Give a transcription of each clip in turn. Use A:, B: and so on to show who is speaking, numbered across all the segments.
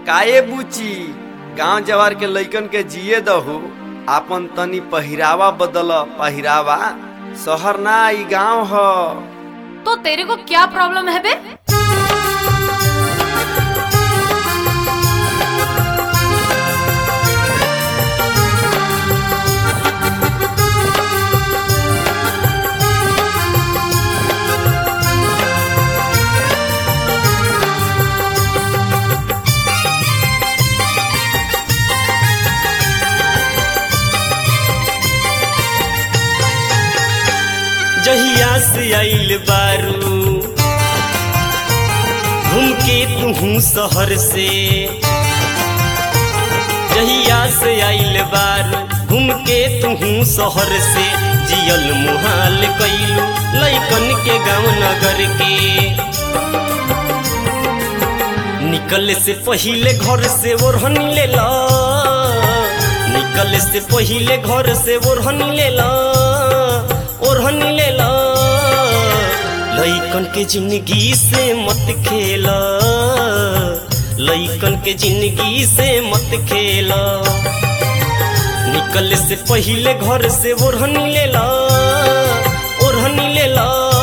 A: काए बुची गांव जवार के लइकन के जिए दहु आपन तनी पहिरावा बदल पहिरावा शहर ना ई गांव ह
B: तो तेरे को क्या प्रॉब्लम है बे
C: जहिया से आइल बारू घूम के तू शहर से जहिया से आइल बारू घूम के तू शहर से जियल मुहाल कैलू लैकन के गाँव नगर के निकल से पहिले घर से ओढ़न ले ला निकल से पहिले घर से ओढ़न ले ला ओढ़न ले ला लइकन के जिंदगी से मत खेला लइकन के जिंदगी से मत खेला निकल से पहिले घर से ओढ़न ले ला ओढ़न ले ला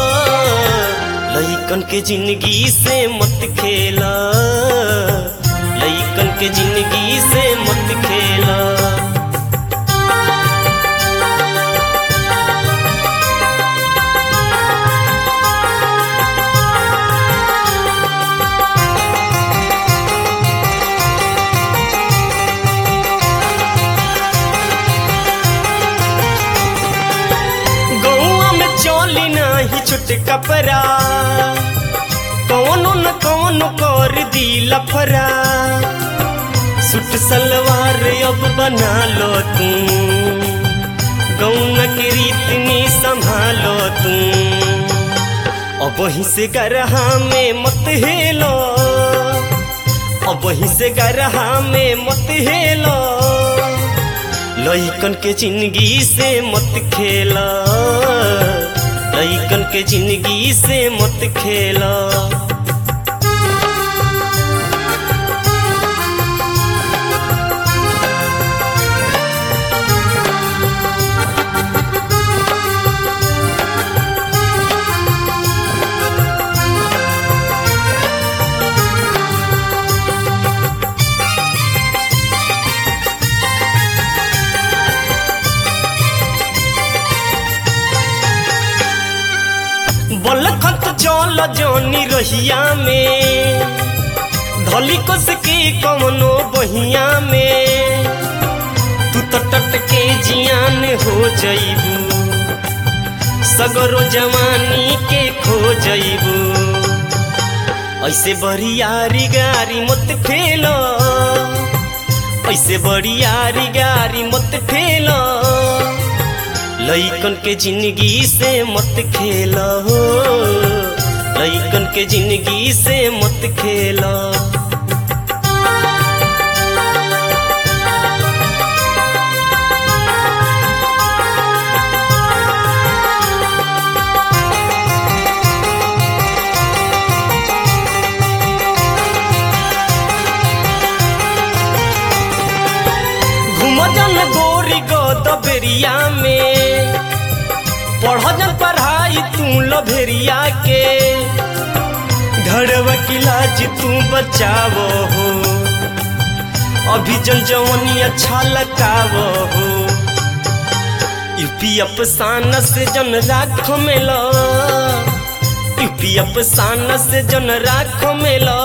C: लइकन के जिंदगी से मत खेला लइकन के जिंदगी से मत खेला गौआ में चोली नाही छुट कपड़ा कौनो न कौनो कर दी लफरा सुट सलवार अब बना लो तू गौना के रीत में संभालो तू अब वहीं से गरहा में मत हेलो अब वहीं से गरहा में मत हेलो लइकन के जिंदगी से मत खेला लइकन के जिंदगी से मत खेला बलखत चल जोनी रहिया में धली कस के कमनो बहिया में तू तो टटके जियान हो जइबू सगरो जवानी के खो जइबू ऐसे बरियारी गारी मत फेलो ऐसे बरियारी गारी मत फेलो लइकन के जिंदगी से मत खेला हो लइकन के जिंदगी से मत खेला घुमजन गोरी गोदबेरिया में पढ़जन पढ़ाई तू लभेरिया के घरवा की लाज तू बचावो हो अभी जन जवनी अच्छा लगावो हो यूपी अफसाना से जन राख मेला यूपी अफसाना से जन राख मेला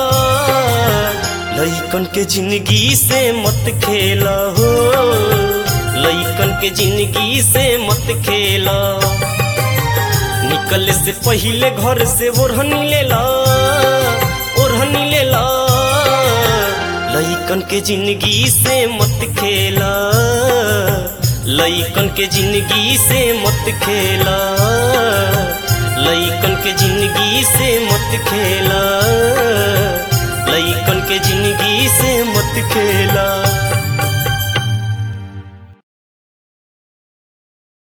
C: लइकन के जिंदगी से मत खेला हो लइकन के जिंदगी से मत खेला निकल से पहिले घर से ओढ़न ले ला ओढ़न ले ला लइकन के जिंदगी से मत खेला लइकन के जिंदगी से मत खेला लइकन के जिंदगी से मत खेला लइकन के जिंदगी से मत खेला